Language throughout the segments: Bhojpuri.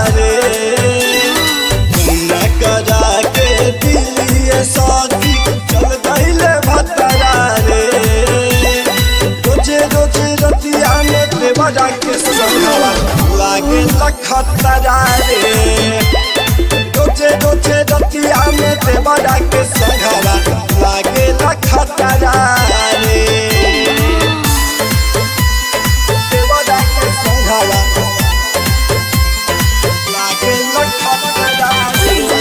रे मुन्ना करा के दिलिए साथी चल गईले भतरा रे रोजे रोजे रतिया में देवरा के संगवा लागे लखतरा रे रोजे रोजे रतिया में देवरा के संगवा लागे लखतरा रे देवरा के संगवा लागे लखतरा रे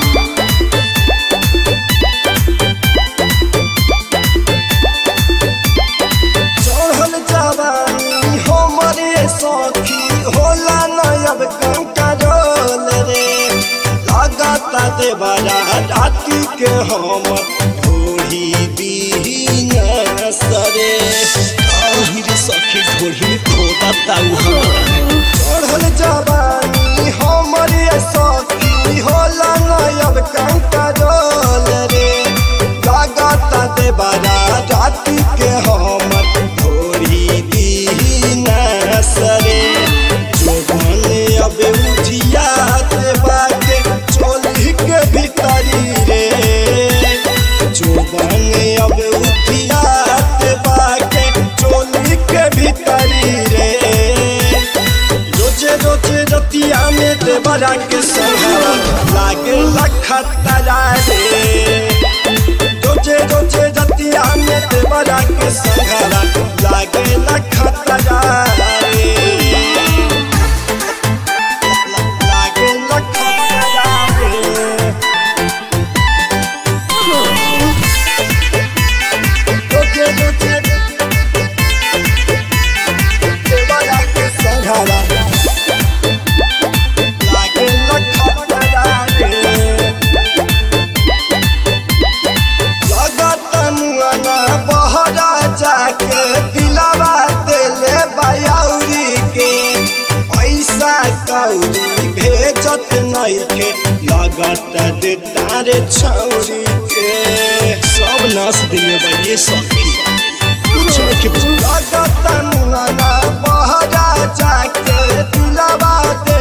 चढ़ल जवानी हमरे सखी होला नयब कंकरोल रे लागता देवरा राती के हम ढोही दीन सरे आहिर सखी ढोही खोदा ताऊ हम चढ़ल जवानी हमरे सखी होला नयब कंकरोल रे लागता देवरा राती के हम भोरी दीन सरे जोबन अब उठिया देवा के चोली के भीतरी रे जोबन अब उठिया देवा के चोली के भीतरी रे रोजे रोजे रतिया में देवरा के संगवा लागे लखतरा रे रोजे रोजे रतिया में देवरा के संगवा लागे लखतरा रे लागे लखतरा रे रोजे रोजे देवरा के संगवा लागे लखतरा रे लगत मुआना बहरा जाके दिलावा देले बयाउरी के पैसा कौड़ी भेजत नइखे लगत दे तारे छौरी के सब नाश दिए बा ये सखी कुछ के लगत मुआना बहरा जाके दिलावा